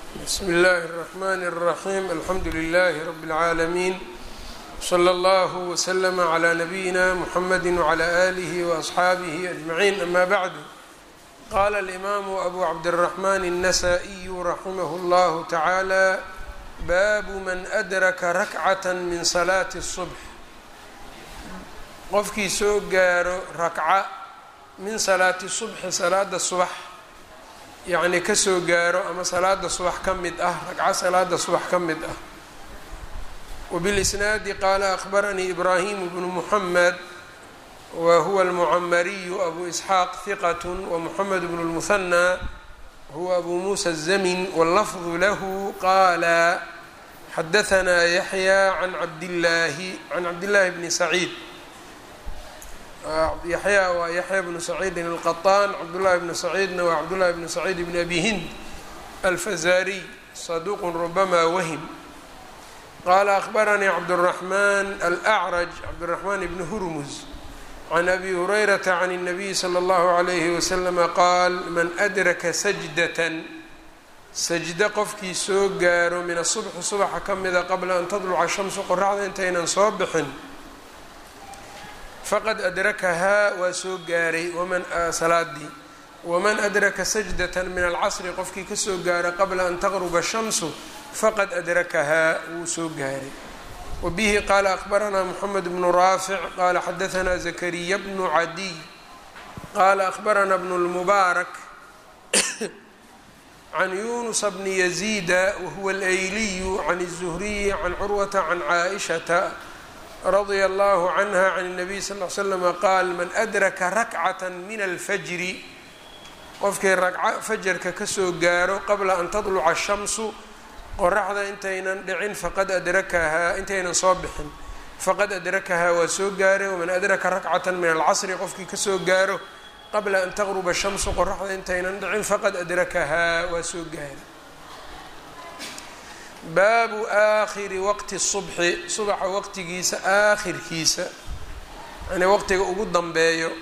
bsm اllaahi الرحmn الرaحيم alxamdu لlh رb العaalمين slى اllه وslm عlى نbyina mحamd وعlى آlih وأصxaabih أجمعين ama bعd qala الإmam أbu cabdالرحmn النsائي raximh اllah taعalى bab man أdraka rakcaة min صlaaةi الصبح qofkii soo gaaro rakca min salaati subxi salaada subax yacnii kasoo gaaro ama salaada subax ka mid ah ragco salaada subax ka mid ah wabilisnaadi qaala akhbaranii ibraahimu bnu muxamed wa huwa almucamariyu abu isxaaq hiqat wamuxamed bnu lmuhanaa huwa abu muusa azamin wallafdu lahu qaala xadahanaa yaxya can cabdillaahi can cabdillaahi bni saciid yaxya waa yaxya bnu saciidin alqaطaan cabdullahi bnu saciidna waa cabdullahi bnu saciid bn abi hind alfazariy saduuqun rubama wahim qaala akhbaranii cabdالraxman alأcraj cabdالraxmaan bni hurmuz can abi hurayrata can الnabiyi slى اllahu عalayhi waslama qaal man adraka sajdatan sajdo qofkii soo gaaro min asubxi subaxa ka mida qabla an tadluca shamsu qoraxda intaynan soo bixin faqad adrakahaa waa soo gaaray waman salaadii waman adraka sajdata min alcasri qofkii kasoo gaara qabla an taqruba shamsu faqad adrakahaa wuu soo gaaray wabihi qaala akhbaranaa moxamed bnu raafic qaala xadahanaa zakariya bnu cadiy qaala akhbaranaa bnu lmubaarak can yunusa bni yaziida wahuwa alayliyu can الzuhriyi can curwata can caaishata radia allahu canha can الnabiy sal l slama qaal man adraka rakcata min alfajri qofkii ragco fajarka kasoo gaaro qabla an tadluca shamsu qoraxda intaynan dhicin faqad adrakahaa intaynan soo bixin faqad adrakahaa waa soo gaaray waman adraka rakcata min alcasri qofkii kasoo gaaro qabla an taqruba shamsu qoraxda intaynan dhicin faqad adrakahaa waa soo gaaray baabu aakhiri waqti subxi subaxa waqtigiisa aakhirkiisa yani waqtiga ugu danbeeyo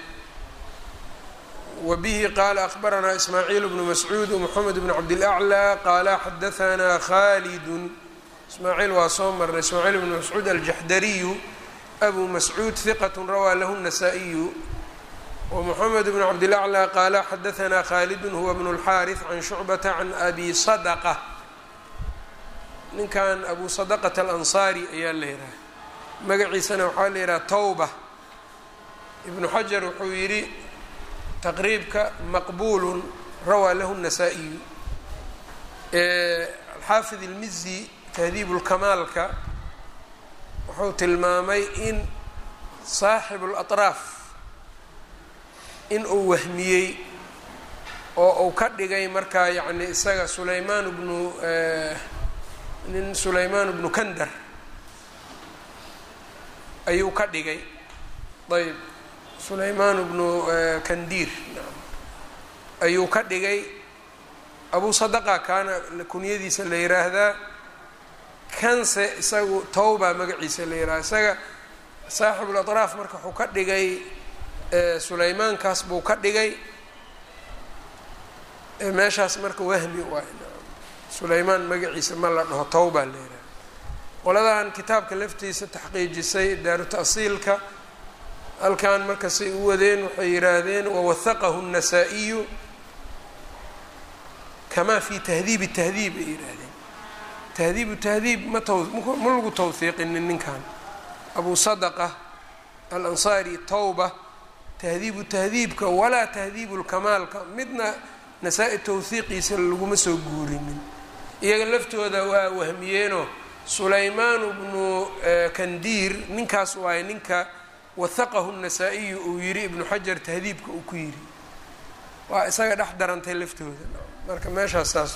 wa bihi qaala akhbaranaa ismaaciil bnu mascuud wmoxamed bn cabdilaclى qaala xadahanaa khalidun ismaaciil waa soo marnay ismaaciil bnu mascuud aljaxdariyu abu mascuud hiqat rawaa lahu الnasaa-iyu wmoxamed bn cabdilaclى qaala xadahanaa khalidun huwa bnu اlxaariث can shucbata can abi sadqa ninkan abu sadaqat alansaari ayaa la yidhaha magaciisana waxaa la yidhaha tawba ibnu xajar wuxuu yidhi taqriibka maqbuulun rawaa lahu الnasaa-iyu alxaafid ilmizi tahdiib lkamaalka wuxuu tilmaamay in saaxibu اlaطraaf in uu wahmiyey oo uu ka dhigay markaa yacni isaga sulaymaan bnu nin sulaymaan bnu kandar ayuu ka dhigay ayb sulaymaan bnu kandiir ayuu ka dhigay abu sadaqa kaana kunyadiisa la yiraahdaa kanse isagu tawba magaciisa la yihahda isaga saaxibulaطraaf marka wuxuu ka dhigay sulaymaankaas buu ka dhigay meeshaas marka wahmi waay sulaymaan magaciisa ma la dhaho tawba la yidhaha qoladan kitaabka laftiisa taxqiijisay daaru ta'siilka halkan markasay u wadeen waxay yidhaahdeen wawahaqahu الnasaa-iyu kamaa fi tahdiibi tahdiib ay yidhaahdeen tahdiibu tahdiib ma t ma lagu tawhiiqinin ninkan abu sadaqa alansaari tawba tahdiibu tahdiibka walaa tahdiibu lkamaalka midna nasaa-i tawhiiqiisa laguma soo guurinin iyaga laftooda waa wahmiyeenoo sulaymaan bnu kandiir ninkaas waaye ninka wahaqahu الnasaa-iyu uu yidhi ibnu xajar tahdiibka uu ku yidhi waa isaga dhex darantay laftooda marka meeshaas saas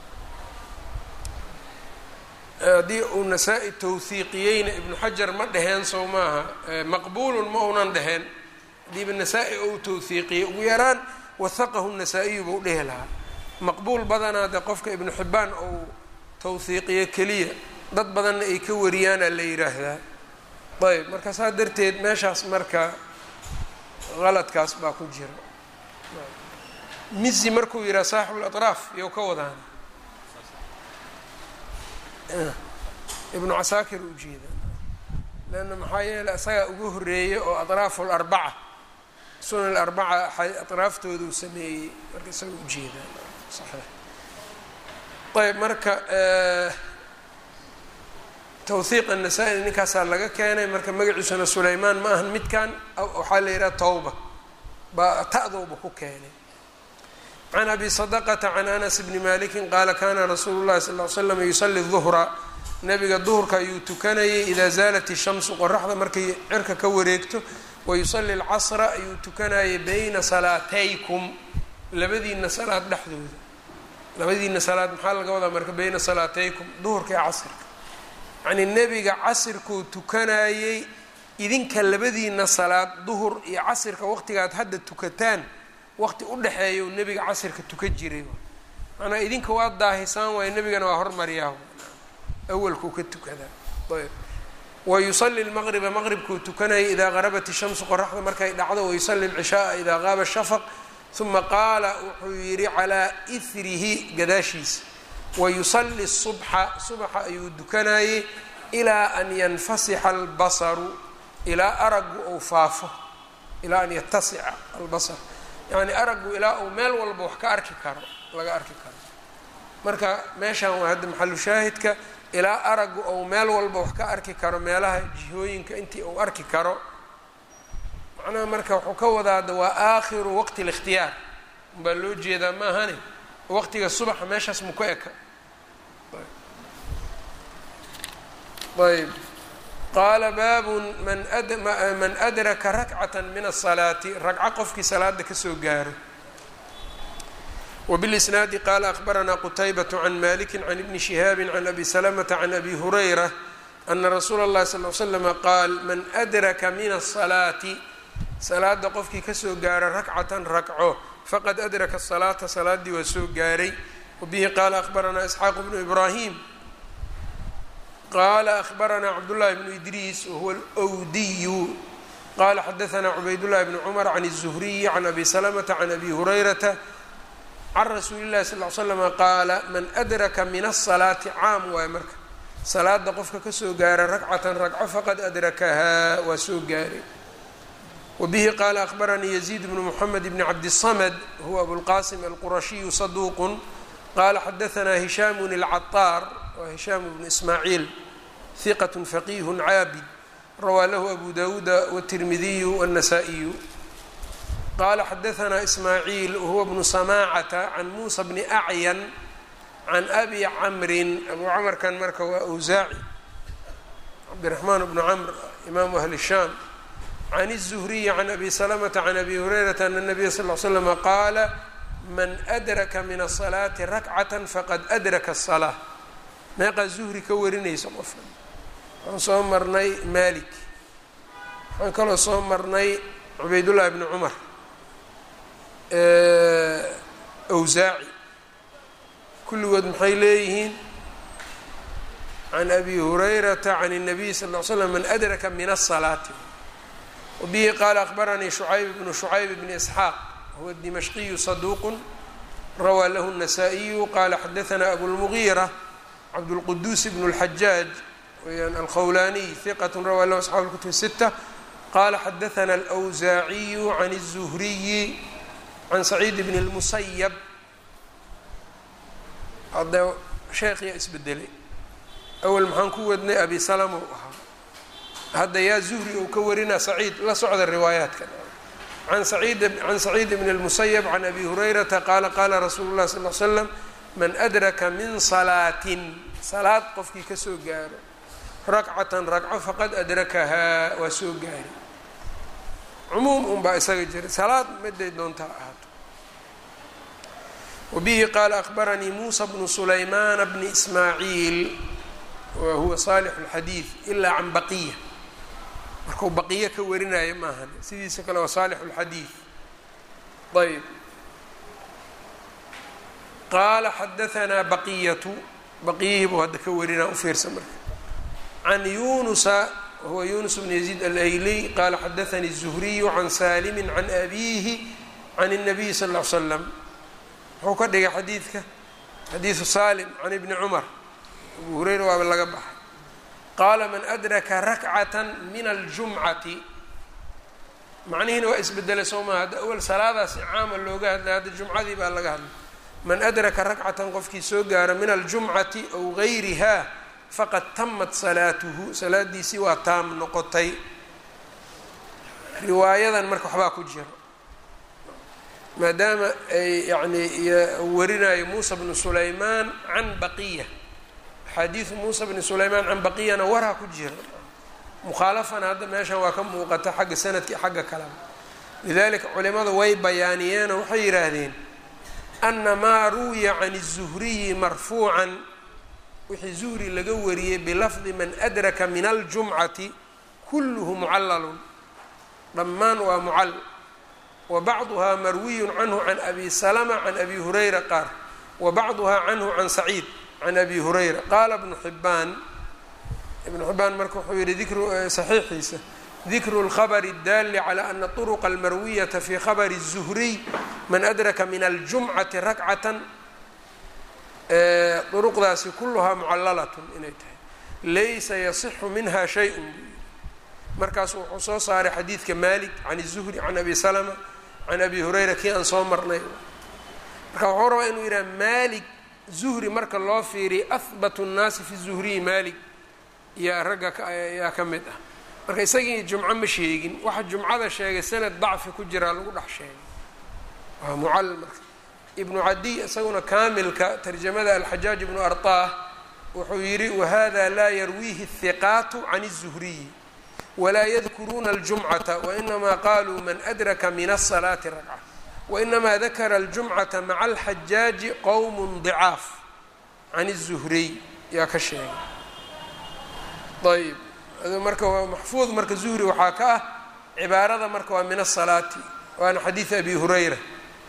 haddii uu nasaa-i tawhiiqiyeyna ibnu xajar ma dheheen sow maaha maqbuulun ma unan dheheen haddiiba nasaa-i ou tawhiiqiyey ugu yaraan wahaqahu الnasaa-iyu buu dhehi lahaa maqbuul badanaa de qofka ibnu xibbaan ou tawhiiqiyo keliya dad badanna ay ka wariyaana la yiraahdaa ayb marka saa darteed meeshaas marka qaladkaas baa ku jira mizi markuu yidhaha saaxibu laطraaf yow ka wadaan ibnu casaakir ujeeda leanna maxaa yeeley isagaa uga horeeyey oo atraafu larbaca sunan alarbaca atraaftooda uu sameeyey marka isaga ujeeda saxiix ayb marka tawhiiq annasaa-i ninkaasaa laga keenay marka magaciisuna sulaymaan ma ahan midkan waxaa la yidhaha tawba baa ta'dowba ku keenay can abi sadaqata can anas bni malikin qaala kana rasuulu llahi sal ly slam yusali duhra nabiga duhurka ayuu tukanayay idaa zaalat ishamsu qoraxda markay cirka ka wareegto wayusali alcasra ayuu tukanayay bayna salaataykum labadiina salaad dhexdooda labadiina salaad maxaa laga wadaa marka bayna salaataykum duhurka iyo casirka yacnii nebiga casirkuu tukanayey idinka labadiina salaad duhur iyo casirka waqtigaad hadda tukataan waqti u dhexeeya nebiga casirka tukan jiray macnaa idinka waa daahisaan waayo nebigana waa hormaryaa awalkuu ka tukadaa ayb wayusali lmaqriba maqribkuu tukanayay idaa qarabat ishamsu qoraxda markay dhacdo wayusali lcishaaa idaa qaaba shafaq uma qaala wuxuu yidhi calaa ihrihi gadaashiisa wayusali subxa subxa ayuu dukanayey ilaa an yanfasixa albasaru ilaa aragu ou faafo ilaa an yatasica albasar yacni aragu ilaa uu meel walba wax ka arki karo laga arki karo marka meeshan waa hadda maxalu shaahidka ilaa aragu ou meel walba wax ka arki karo meelaha jihooyinka intii uu arki karo macnaha marka wuxuu ka wadaada waa aakhiru waqti اlikhtiyaar umbaa loo jeedaa ma ahani waqtiga subaxa meeshaas muku eka ayb qaala baabun man man adraka rakcata min الsalaati ragco qofkii salaada kasoo gaaro wbاlisnaadi qaala akbaranaa qutaybaة can maliki can ibni shihaabi can abi salamata can abi hurayra ana rasuula اllahi sal l slama qaal man adraka min الsalaati salaada qofkii kasoo gaara rakcatan rakco faqad adraka الsalaata salaadii waa soo gaaray wabihi qaala akbaranaa isxaaq bnu ibrahim qala akbaranaa cabdullahi bnu idriis wahuwa alwdiyu qala xadaanaa cubaydullahi bni cumar can الzuhriyi can abi salamata can abi hurayrata can rasuuli llahi sal l slama qaala man adraka min asalaati caam waaye marka salaada qofka kasoo gaara rakcatan ragco faqad adrakahaa waa soo gaaray wabihi qaala akbaranii yaziid bnu moxamed bni cabdisamad huwa abulqasim alqurashiyu saduuqun qala xadaanaa hishaamun alcataar waa hishaam bnu ismaaciil hiqat faqiih caabid rawaa lahu abu dawuuda wاtirmidiyu wاnasaa'iyu qala xadaanaa ismaaciil wahuwa bnu samaacata can muusa bni acyan can abi camrin abu camarkan marka waa awsaaci cabdiraxmaan bnu camr imaamu ahli shaam can الzuhriyi can abi salamata can abi hurayrata ana nabiya sal l slama qaala man adraka min asalaati rakcata faqad adraka asalaa meeqaa zuhri ka warinaysa qofka waxaan soo marnay malik waxaan kaloo soo marnay cubaydullahi bni cumar awsaaci kulligood maxay leeyihiin can abi hurayrata can الnabiy sal ll ly slam man adraka min الsalaati wabihi qaala akbaranii shucayb bnu shucayb bni isxaaq huwa dimashqiyu saduuq rawaa lahu الnasaa-iyu qala xadaanaa abulmugiira cabdulquduus bn اlxajaaj weyaan alkhawlaaniy hiqat rawaa lahu asxaabu اlkutub sita qala xadaanaa alwsaaciyu can الzuhriyi can saciid bn اlmusayab hadda sheekhiyaa isbedelay awel maxaan ku wadnay abi salama u ahaa hadda yaa zuhri ou ka warinaa saciid la socda riwaayaadka an saciid can saciid bn اlmusayab can abi hurayrata qaala qaala rasuulu اllahi sal l slam man adraka min salaatin salaad qofkii kasoo gaaro rakcatan ragco faqad adrakahaa waa soo gaari cumuum unbaa isaga jira salaad miday doontaa ahaato wabihi qaala akbaranii muusa bnu sulaymaana bni ismaaciil wa huwa saalix اlxadiid ilaa can baqiya markuu baqiyo ka warinaayo maahan sidiisa kale waa saalix اlxadiid ayb qaala xadaanaa baqiyatu baqiyihii buu hadda ka warinaa ufiirsa marka can yunusa wahuwa yunus bn yaziid alayliy qaala xadaanii الzuhriyu can saalimi can abiihi can الnabiy sal ll l slam muxuu ka dhigay xadiidka xadiidu salim can ibni cumar abu hureyra waaba laga baxay qaala man adraka rakcatan min aljumcati macnihiina waa isbedelay soo maha hadda awal salaadaasi caama looga hadlay hadda jumcadii baa laga hadlay man adraka rakcatan qofkii soo gaara min aljumcati aw gayriha faqad tamat salaatuhu salaadiisii waa taam noqotay riwaayadan marka waxbaa ku jira maadaama ay yani warinayo muusa bnu sulaymaan can baqiya axaadiidu muusa bni sulaymaan can baqiyana waraa ku jira mukhaalafana hadda meeshan waa ka muuqata xagga sanadka iyo xagga kaleba lidalika culimada way bayaaniyeenoo waxay yidhaahdeen ana maa ruwiya can الzuhriyi marfuucan wixii zuhri laga wariyey bilafdi man adraka min aljumcati kulluhu mucalalun dhammaan waa mucal wa bacduhaa marwiyu canhu can abi salama can abi hurayra qaar wa bacduhaa canhu can saciid can abi hurayra qaala bnu xibaan ibnu xibaan marka wuxuu yihi dikru saxiixiisa dikru lkhabri اdaali calى ana طurqa almarwiyata fi khabri الzuhriy man adraka min aljumcati rakcatan duruqdaasi kuluhaa mucallalatun inay tahay laysa yasixu minha shay-un markaasu wuxuu soo saaray xadiidka malik can الzuhri can abi salama can abi hurayra kii aan soo marnay marka wuxuu rabaa inuu yidhaha malik zuhri marka loo fiiriya ahbatu الnaasi fi zuhriyi malik yaa ragga yaa ka mid ah marka isagii jumco ma sheegin waxa jumcada sheegay sanad dacfi ku jiraa lagu dhex sheegay waa mucal marka ibnu cadiy isaguna kaamilka tarjamada alxajaaj ibnu arطah wuxuu yidhi wahada laa yarwiihi الhiqaatu can الzuhriyi walaa yadkuruuna اljumcata wainamaa qaluu man adraka min الsalaati ragca wainamaa dakara اljumcata maca alxajaaji qowm ضicaaf can الzuhriy yaa ka sheegay ayb marka waa maxfuud marka zuhri waxaa ka ah cibaarada marka waa min الsalaati waana xadiid abi hurayra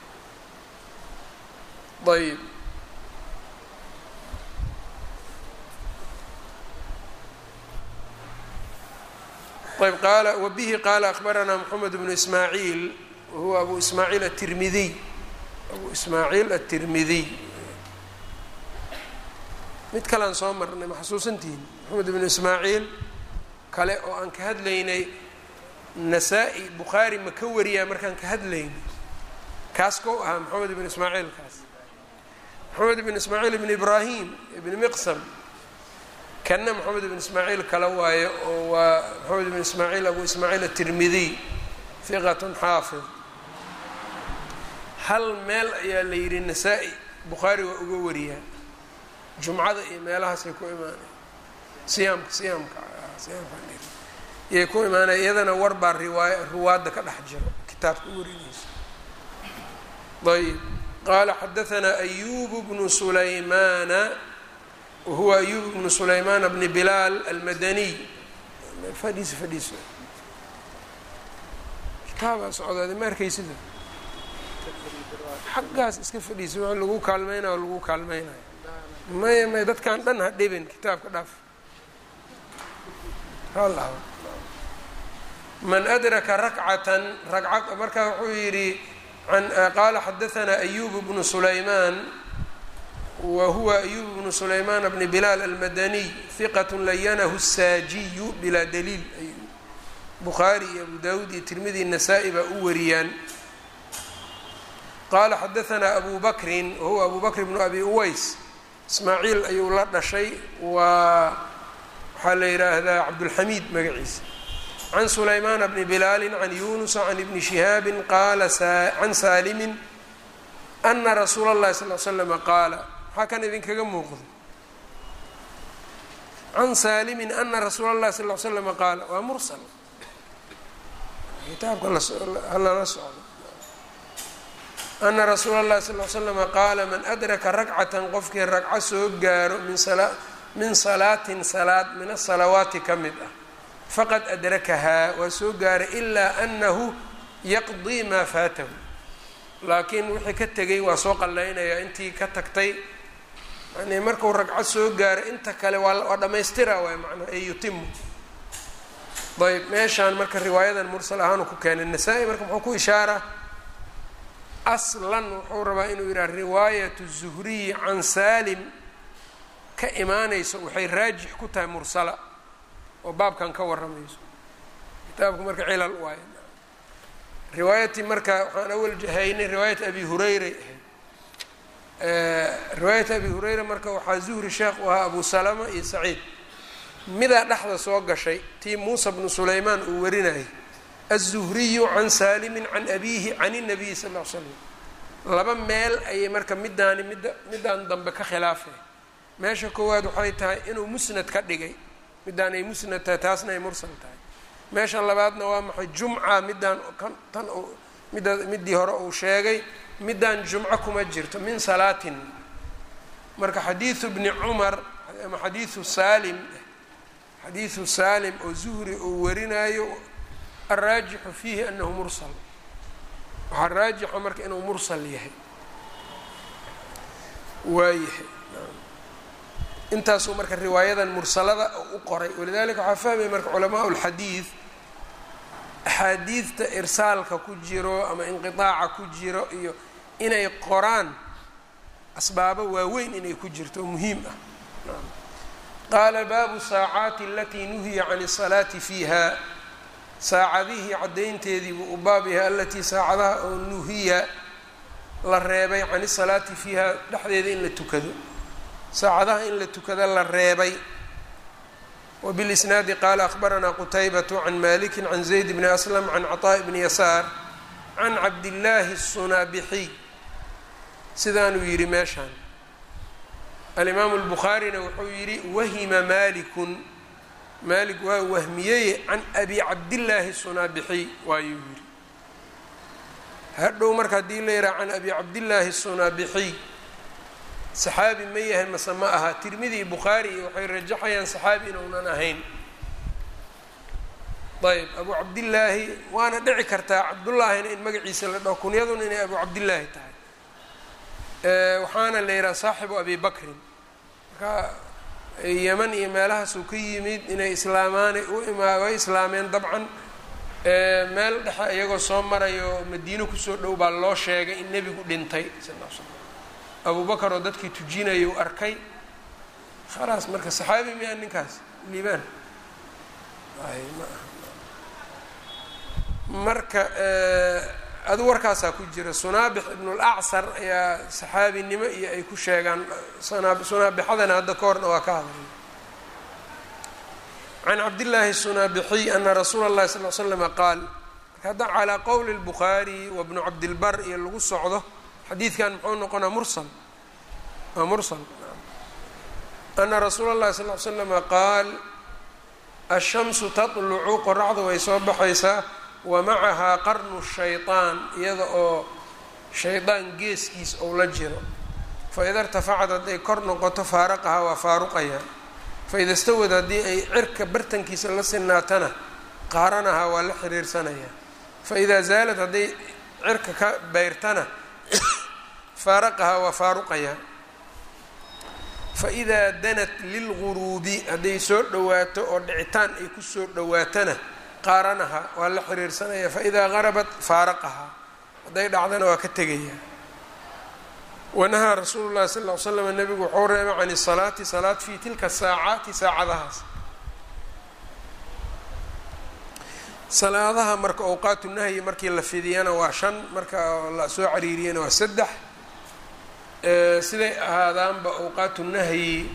ayb ayb qaala wabihi qaala akbaranaa moxamed bnu ismaaciil wahuwa abu ismaaciil atirmidiy abu ismaaciil atirmidiy mid kalean soo marnay ma xasuusantihin moxamed bnu ismaaciil kale oo aan ka hadlaynay nasaa-i bukhaari ma ka wariyaa markaan ka hadlaynay kaas kou ahaa moxamed ibn ismaaciil kaas moxamed ibn ismaaciil ibn ibraahim ibn miqsam kanna moxamed ibn ismaaciil kale waayo oo waa moxamed ibn ismaaciil abu ismaaciil atirmidiy hiqatun xaafid hal meel ayaa la yidhi nasaa-i bukhaari waa uga wariyaa jumcada iyo meelahaasay ku imaanay siyaamka siyaamka siyaamkayay ku imaanaya iyadana war baa riwaaya ruwaadda ka dhex jiro kitaabka u warinayso ayb qaala xadaanaa ayubu bnu sulaymaana wahuwa ayubu bnu sulaymaana bni bilaal almadaniy fadhiisa fadhiisa kitaabaa socdaade ma arkaysida xaggaas iska fadhiisa wa lagu kaalmeynaya o lagu kaalmeynayo maya maya dadkan dhan ha dhibin kitaabka dhaaf man adraka rakcatan ragca markaa wuxuu yidhi qaala xadaanaa ayubu bnu sulaymaan wa huwa ayubu bnu sulaymaan bni bilaal almadaniy hiqat layanahu الsaajiyu bilaa daliil bukhaari iyo abu dawud iyo tirmidi nasaa-i baa u wariyaan qaala xadaanaa abu bakrin wahuwa abu bakr bnu abi uways ismaaciil ayuu la dhashay waa waxaa la yidhaahdaa cabdulxamiid magaciisa can sulaymaana bni bilaali can yunusa can ibni shihaabi qaala can saalimin ana rasuula اllahi sal l slama qaala maxaa kan idinkaga muuqda can saalimin ana rasuula اllahi sal l slama qaala waa mursal kitaabka halala socdo ana rasuula اllahi sal l slama qaala man adraka rakcatan qofkii ragco soo gaaro min min salaatin salaad min asalawaati ka mid ah faqad adrakahaa waa soo gaaray ilaa anahu yaqdii maa faatahu laakiin wixii ka tegay waa soo qallaynayaa intii ka tagtay yani markuu ragco soo gaaro inta kale waa waa dhammaystira waay macnaa ee yutimu ayb meeshaan marka riwaayadan mursal ahaanu ku keenay nasaa-i marka muxuu ku ishaaraa aslan wuxuu rabaa inuu yidhaha riwaayat الzuhriyi can salim ka imaanayso waxay raajix ku tahay mursala oo baabkan ka warramayso kitaabku marka cilal waayo riwaayatii marka waxaan awal jahaynay riwaayat abi hurayray ahayd riwaayat abi hurayra marka waxaa zuhri sheekh u ahaa abu salama iyo saciid midaa dhexda soo gashay tii muusa bnu sulaymaan uu warinayay aلzuhriyu can saalimin can abiihi can الnabiyi sal ll l slam laba meel ayay marka midaani midda midaan dambe ka khilaafay meesha koowaad waxay tahay inuu musnad ka dhigay midaan ay musnad tahay taasna ay mursal tahay meesha labaadna waa maxay jumca midaan kan tan midda middii hore uu sheegay midaan jumco kuma jirto min salaatin marka xadiidu bni cumar ama xadiidu saalim xadiidu saalim oo zuhri uu warinayo alraajixu fiihi anahu mursal waxaa raajixa marka inuu mursal yahay waayahay intaasuu marka riwaayadan mursalada u qoray walidalika waxaa fahmaya marka culamaa lxadiid axaadiidta irsaalka ku jiro ama inqiaaca ku jiro iyo inay qoraan asbaabo waaweyn inay ku jirto oo muhiim ah qaala baabu saacaati alatii nuhiya can الsalaati fiiha saacadihii caddaynteedii buu u baab yahay alatii saacadaha oo nuhiya la reebay can isalaati fiiha dhexdeeda in la tukado saacadaha in la tukada la reebay wbilisnaadi qaala akhbaranaa qutaybatu can maliki can zayd bni aslam can caطaaءi bni yasaar can cabdillaahi الsunaabixiy sidaanuu yidhi meeshaan alimaamu اlbukhaarina wuxuu yidhi wahima malikun maalik waa wahmiyeye can abi cabdillaahi الsunaabixiy waayuu yidhi hadhow marka haddii la yidhaha can abi cabdillaahi الsunaabixiy saxaabi ma yahay mase ma aha tirmidi bukhaari iyo waxay rajaxayaan saxaabi inuunan ahayn ayb abu cabdillaahi waana dhici kartaa cabdullaahina in magaciisa la dhaho kunyaduna inay abu cabdillaahi tahay waxaana la yidhaha saaxibu abi bakrin marka yeman iyo meelahaasuu ka yimid inay islaamaana u imaa way islaameen dabcan meel dhexe iyagoo soo marayo madiino kusoo dhow baa loo sheegay in nebigu dhintay sal l slam abu bakar oo dadkii tujinayuu arkay khalaas marka saxaabi miyaa ninkaas liibaan marka adu warkaasaa ku jira sunaabix ibn اlacصar ayaa saxaabinimo iyo ay ku sheegaan sunaabixadana hadda ka horna waa ka hadlay can cabdillaahi الsunaabixiy ana rasuula اllahi sal l slama qaal marka hadda calaa qowli اlbukhaari wa bnu cabdilbar iyo lagu socdo xadiidkan muxuu noqonaa mursal waa mursal ana rasuula اllahi sal l slama qaal ashamsu taطlucu qoraxda way soo baxaysaa wa macahaa qarnu shayطaan iyada oo shaydaan geeskiis ou la jiro faida irtafacad hadday kor noqoto faaraqahaa waa faaruqayaa faida stawad haddii ay cirka bartankiisa la sinaatana qaaranahaa waa la xiriirsanayaa faidaa zaalad hadday cirka ka beyrtana faaraqahaa waa faaruqayaa faidaa danat lilguruubi hadday soo dhowaato oo dhicitaan ay kusoo dhowaatana qaaranaha waa la xiriirsanaya faidaa garabat faaraqahaa hadday dhacdana waa ka tegayaa wanahaa rasuulu llahi sal ll slam nabigu wuxuu reebay can isalaati salaad fii tilka saacaati saacadahaas salaadaha marka awqaatu nahyi markii la fidiyana waa shan marka la soo cariiriyana waa saddex siday ahaadaanba awqaatu nahyi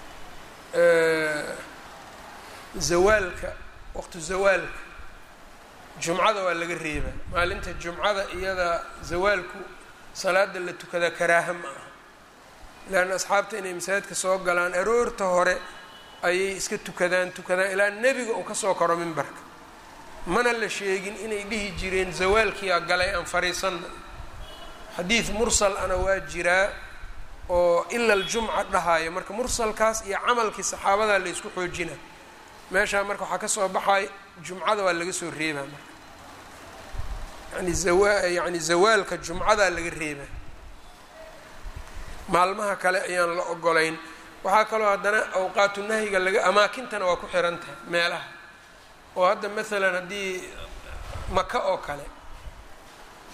zawaalka waqtu zawaalka jumcada waa laga reebaa maalinta jumcada iyada zawaalku salaada la tukada karaaha ma aha leanna asxaabta inay masaajidka soo galaan aroorta hore ayay iska tukadaan tukadaan ilaa nebiga uu kasoo karo mimbarka mana la sheegin inay dhihi jireen zawaalkiyaa galay aan fariisanna xadiid mursal ana waa jiraa oo ila aljumca dhahayo marka mursalkaas iyo camalkii saxaabadaa la ysku xoojina meeshaa marka waxaa kasoo baxay jumcada waa laga soo reebaa marka yani zawa yani zawaalka jumcadaa laga reebaa maalmaha kale ayaan la ogolayn waxaa kaloo haddana awqaatu nahyiga laga amaakintana waa ku xiran tahay meelaha oo hadda maalan haddii maka oo kale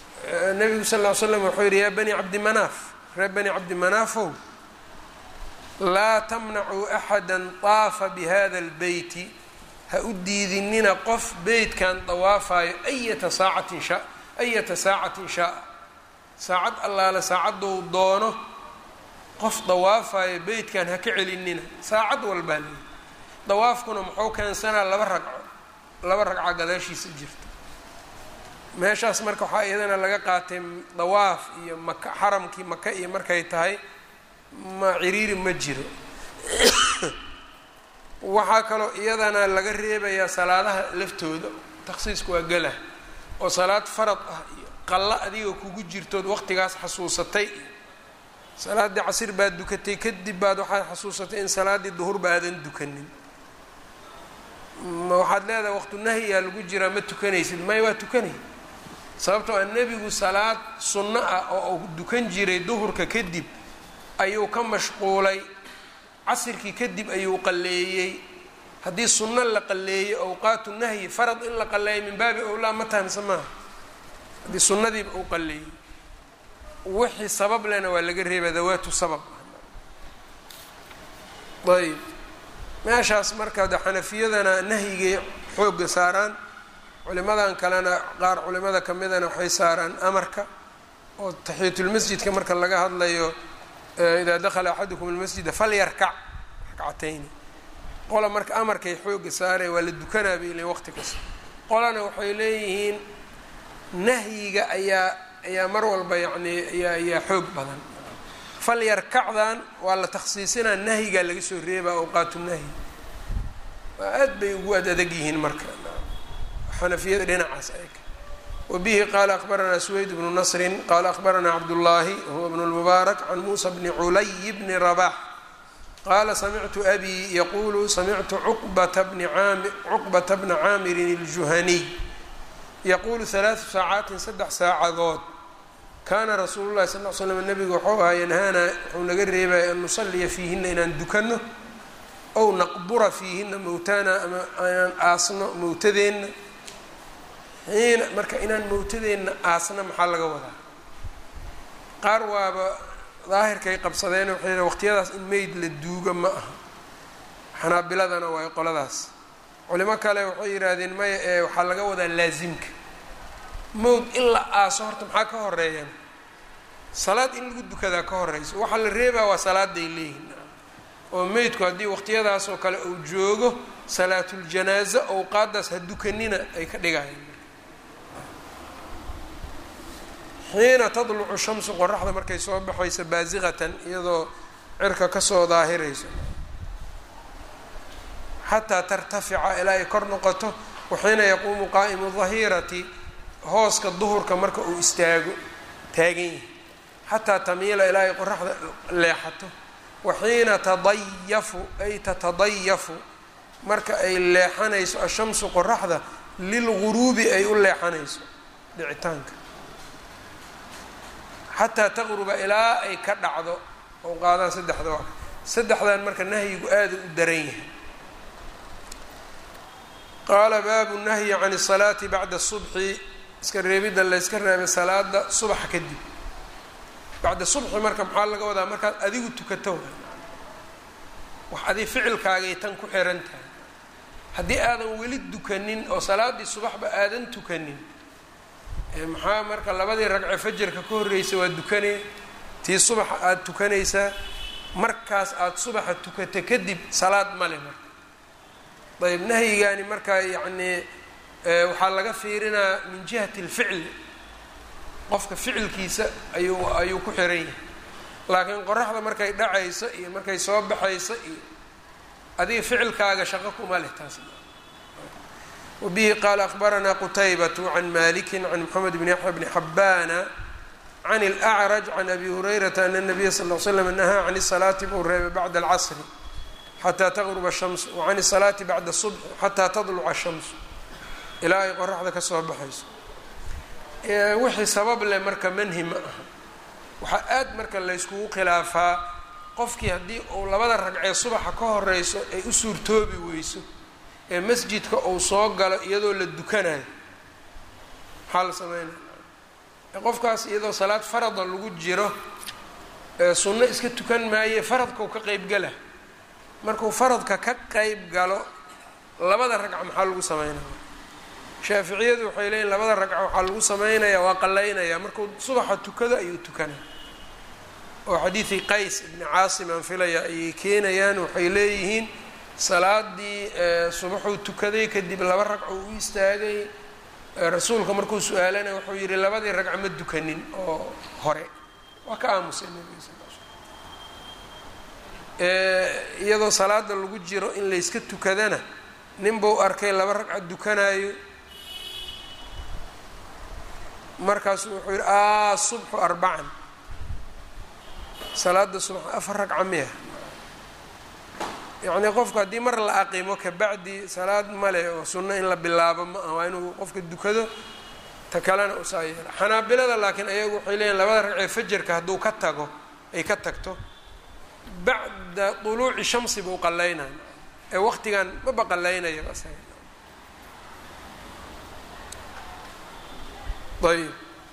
nebigu sal ll ly slam wuxuu yidhi yaa bani cabdi manaaf reer bani cabdi manaafow laa tamnacuu axada طaafa bihada اlbeyti ha u diidinina qof beytkan dawaafayo ayata saacatin sha ayata saacatin shaa saacad allaale saacadou doono qof dawaafayo beytkan ha ka celinina saacad walbaa leeyi dawaafkuna muxuu keensanaa laba ragco laba ragca gadaashiisa jirta meeshaas marka waxaa iyadana laga qaatay dawaaf iyo maka xaramkii maka iyo markay tahay ma ciriiri ma jiro waxaa kaloo iyadana laga reebayaa salaadaha laftooda takhsiisku waa gala oo salaad farad ah iyo qallo adiga kugu jirtood waqtigaas xasuusatay iyo salaaddii casir baad dukatay kadib baad waxaad xasuusatay in salaaddii duhurba aadan dukanin ma waxaad leedahay waqtu nahyiyaa lagu jiraa ma tukanaysid may waa tukanay sababtoo a nebigu salaad sunno ah oo uu dukan jiray duhurka kadib ayuu ka mashquulay casirkii kadib ayuu qalleeyey haddii sunno la qalleeyey awqaatu nahyi farad in la qalleeyay min baabi owlaa ma tahamse maaha haddii sunnadiiba uu qalleeyey wixii sabab lena waa laga reeba dawaatu sabab ayb meeshaas marka de xanafiyadana nahyigay xoogga saaraan culimadan kalena qaar culimada ka midana waxay saaraan amarka oo taxiyatulmasjidka marka laga hadlayo idaa dakhala axadukum almasjida falyarkac rakcatayni qola marka amarkay xoogga saareen waa la dukanaa bay leeyiin waqti kasta qolana waxay leeyihiin nahyiga ayaa ayaa mar walba yacni ayaa ayaa xoog badan falyarkacdan waa la takhsiisinaa nahyigaa laga soo reebaa awqaatu nahyi waa aad bay ugu ad adag yihiin marka xanafiyada dhinacaas ay wbihi qala akbaranaa sweyd bnu nasri qala akbaranaa cabdullaahi huwa bnu lmubaarak can muusa bni culay bni rabax qaala samictu abi yaqulu samictu cuqbata bna caamirin iljuhaniy yaquulu halaatu saacaatin saddex saacadood kaana rasuulu llahi sal l slam nabigu wuxuu ahaa yanhaana wuxuu naga reebaya an nusaliya fiihina inaan dukanno ow naqbura fiihina mowtaana ama inaan aasno mowtadeenna xiina marka inaan mowtadeenna aasna maxaa laga wadaa qaar waaba daahirkay qabsadeen waxay yidhahen waqtiyadaas in meyd la duuga ma aha xanaabiladana waa qoladaas culimo kale waxay yidhaahdeen maya ee waxaa laga wadaa laasimka mowd in la aaso horta maxaa ka horeeyaan salaad in lagu dukadaa ka horeyso waxaa la reebaa waa salaaday leeyihin oo meydku haddii waqtiyadaas oo kale uu joogo salaatuljanaaza owqaadaas ha dukanina ay ka dhigayaan xiina tadlucu shamsu qoraxda markay soo baxayso baasiqatan iyadoo cirka kasoo daahirayso xataa tartafica ilaa ay kor noqoto waxiina yaquumu qaa'imu dahirati hooska duhurka marka uu istaago taagan yahay xataa tamiila ilaa ay qoraxda leexato waxiina tadayafu ay tatadayafu marka ay leexanayso ashamsu qoraxda lilguruubi ay u leexanayso dhicitaanka xataa taqruba ilaa ay ka dhacdo oo qaadaan saddexda waa saddexdan marka nahyigu aada u daran yahay qaala baabu nahyi can الsalaati bacda subxi iska reebidda layska reebay salaada subaxa kadib bacda subxi marka maxaa laga wadaa markaad adigu tukato wax adi ficilkaagay tan ku xiran tahay haddii aadan weli dukanin oo salaaddii subaxba aadan tukanin maxaa marka labadii ragce fajarka ka horreysa waa dukanee tii subaxa aada tukanaysaa markaas aada subaxa tukata kadib salaad male marka ayb nahyigaani markaa yacnii waxaa laga fiirinaa min jihati alficli qofka ficilkiisa ayuu ayuu ku xiran yahay laakiin qoraxda markay dhacayso iyo markay soo baxayso iyo adiga ficilkaaga shaqo kuma leh taas wbihi qaala akbaranaa qutaybat can maliki can mxamed bn yaxya bni xabana can اlأcraj can abi hurayrata ana الnabiya sal l slam nahaa can الsalaati buu reebay bacda اlcasri xataa taqruba الshamsu wacan الsalaati bacda الصubxi xataa tadluca الshamsu ilaa ay qoraxda ka soo baxayso wixii sabab leh marka manhi ma aha waxaa aad marka layskugu khilaafaa qofkii haddii uu labada ragcee subaxa ka horeyso ay u suurtoobi weyso ee masjidka uu soo galo iyadoo la dukanayo maxaa la sameynaya qofkaas iyadoo salaad farada lagu jiro sunno iska tukan maaye faradkau ka qeybgala markuu faradka ka qeyb galo labada ragca maxaa lagu sameynaya shaaficiyadu waxay leeyiin labada ragca waxaa lagu sameynaya waa qalaynaya markuu subaxa tukado ayuu tukanaya oo xadiidii qays ibni caasim aan filaya ayay keenayaan waxay leeyihiin salaadii subaxuu tukaday kadib laba ragco u istaagay rasuulka markuu su-aalanaya wuxuu yihi labadii ragco ma dukanin oo hore waa ka aamusay nabiga sal l sl iyadoo salaada lagu jiro in layska tukadana nin buu arkay laba ragca dukanayo markaasu wuxuu yihi a subxu arbacan salaada subax afar ragca miya yacnii qofku haddii mar la aqimo kabacdi salaad male oo sunno in la bilaabo ma aha waa inuu qofka dukado ta kalena usaa yeela xanaabilada laakiin ayagu waxay leeyihin labada ragcee fajarka hadduu ka tago ay ka tagto bacda duluuci shamsi buu qallaynaya ee waqtigan maba qallaynaya ayb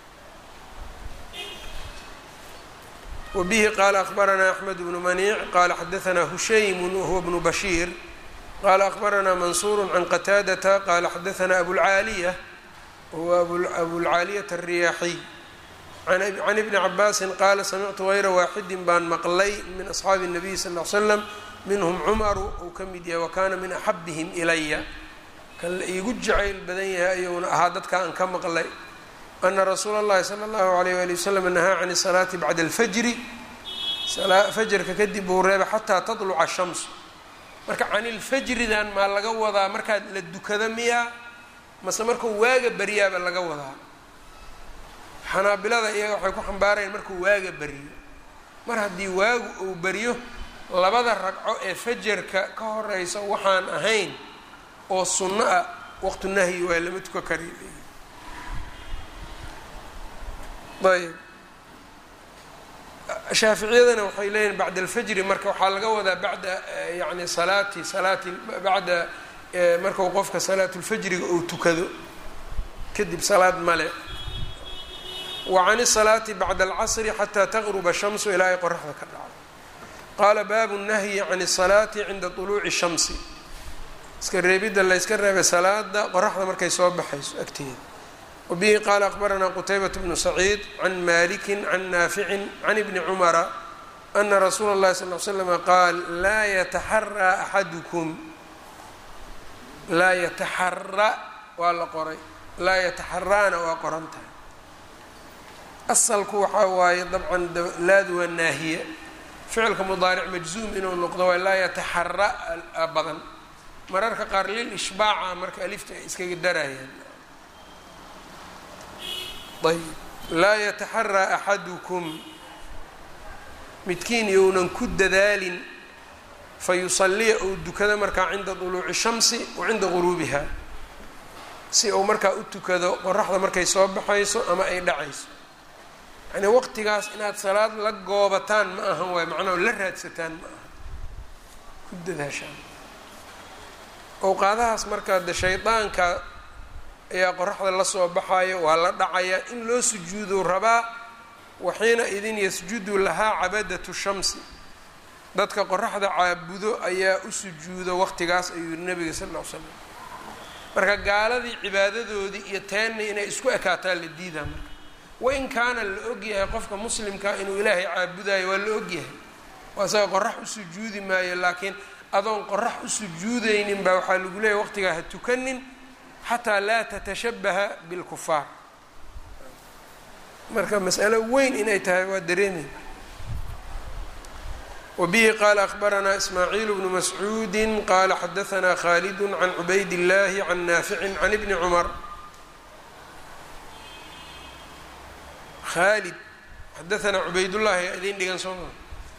wbihi qala akbaranaa axmed bnu maniic qala xadaanaa hushaymu wahuwa bnu bashiir qala akbaranaa mansuuru can qataadata qala xadaanaa abulcaaliya wahuwa abulcaaliyata alriyaaxiy can ibni cabaasin qaala samictu hayra waaxidin baan maqlay min asxaabi الnabiy sal ly slam minhum cumaru uu ka mid yahay wakana min axabihim ilaya kan la iigu jacayl badan yahay ayuuna ahaa dadka aan ka maqlay ana rasuula اllahi salى اllahu alayh wali wasalam nahaa can الsalaati bacda اlfajri fajarka kadib buu reebay xataa taطluca shamsu marka can ilfajridan maa laga wadaa markaad la dukada miyaa mase markuu waaga baryaaba laga wadaa xanaabilada iyaga waxay ku xambaarayaan markuu waaga baryo mar haddii waagu uu baryo labada ragco ee fajarka ka horeysa waxaan ahayn oo sunno ah waqtu nahyi waa lama tuka kari ayb shaaficiyadana waxay leeyihin bacda alfajri marka waxaa laga wadaa bacda yani salaati salaati bacda markau qofka salaatulfajriga uu tukado kadib salaad male wa can isalaati bacda alcasri xataa taqruba shamsu ilaa ay qoraxda ka dhacdo qaala baabu nahyi can isalaati cinda طuluuci shamsi iska reebidda la yska reebay salaada qoraxda markay soo baxayso agteeda wbihi qaala akbaranaa qutaybat bnu saciid can maliki can naaficin can ibni cumara ana rasuula اllahi sal l slama qaal laa yataxaraa axadukum laa yataxara waa la qoray laa yataxaraana waa qoran tahay asalku waxaa waaye dabcan laadu waa naahiya ficilka mudaaric majzuum inuu noqdo waa laa yataxara badan mararka qaar lil ishbaaca marka alifta ay iskaga darayaan ayb laa yataxaraa axadukum midkiin younan ku dadaalin fayusaliya uu dukado markaa cinda duluuci shamsi wa cinda guruubiha si uu markaa u tukado qoraxda markay soo baxayso ama ay dhacayso yacnii waqtigaas inaad salaad la goobataan ma ahan waay macnaha la raadsataan ma aha ku dadaashaan owqaadahaas markaa de shaydaanka ayaa qoraxda lasoo baxayo waa la dhacaya in loo sujuudu rabaa waxiina idin yasjudu lahaa cabadatu shamsi dadka qoraxda caabudo ayaa u sujuudo waqtigaas ayuu yihi nabiga sal ll ly slam marka gaaladii cibaadadoodii iyo teenni inay isku ekaataan la diidaa marka wain kaana la ogyahay qofka muslimka inuu ilaahay caabudayo waa la ogyahay waa isaga qorax u sujuudi maayo laakiin adoon qorax u sujuudaynin baa waxaa lagu leeyahy waqtigaa ha tukanin xataa laa tatashabaha bilkufaar marka mas'alo weyn inay tahay waa dareemay wabihi qaala akbaranaa ismaaciil bnu mascuudi qaala xadaanaa khalidu can cubayd اllahi can naaficin can ibni cumar khalid xadaanaa cubaydullahi idin dhigan soo maa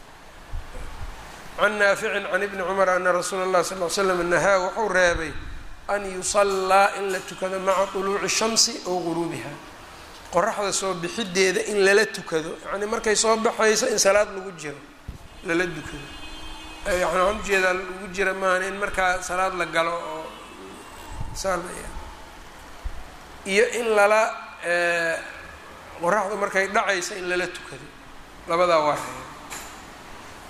can naaficin can ibni cumar ana rasuula اllahi sal l slam nahaa wuxuu reebay an yusallaa in la tukado maca طuluuci shamsi ow guruubiha qoraxda soo bixideeda in lala tukado yacnii markay soo baxayso in salaad lagu jiro lala dukado yani waxaan ujeedaa lagu jira maahan in markaa salaad la galo oo saalaya iyo in lala qoraxdu markay dhacayso in lala tukado labadaa waa reeba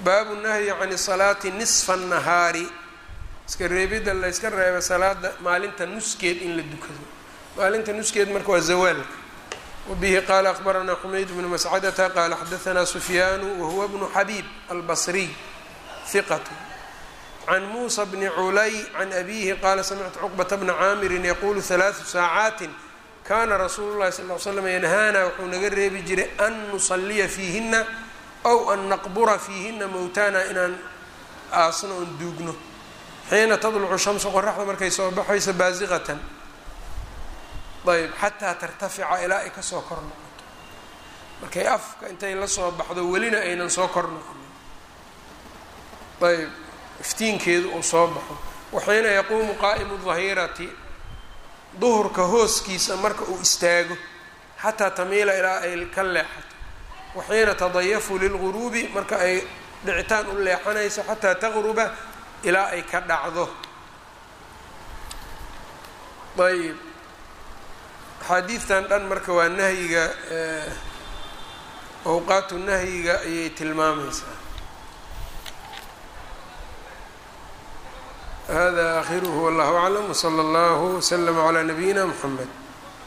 baabu nahyi can salaati nisfa annahaari iska reebidda la yska reeba salaada maalinta nuskeed in la dukado maalinta nuskeed marka waa zawaalka wabihi qaala akbaranaa xumayd bnu mascadata qaala xadaanaa sufyaanu wahuwa bnu xabiib albasriy hiqat can muusa bni culay can abihi qaala samictu cuqbata bna caamirin yaquulu halaadu saacaatin kaana rasuulu llahi sal l slam yanhaana wuxuu naga reebi jiray an nusaliya fiihina ow an naqbura fiihina mowtaana inaan aasno oon duugno xiina tadlucu shamsu qoraxda markay soo baxayso baasiqatan ayb xataa tartafica ilaa ay kasoo kor noqoto markay afka intay la soo baxdo welina aynan soo kor noqonin ayb iftiinkeedu uu soo baxo waxiina yaquumu qaa'imu dahirati duhurka hooskiisa marka uu istaago xataa tamiila ilaa ay ka leexato waxiina tadayafu lilguruubi marka ay dhicitaan u leexanayso xataa taqruba ilaa ay ka dhacdo ayb axaadiidtan dhan marka waa nahyiga awqaatu nahyiga ayay tilmaamaysaa hada akhiruhu wallahu aclam wsala allahu wslama calaa nabiyina mxamed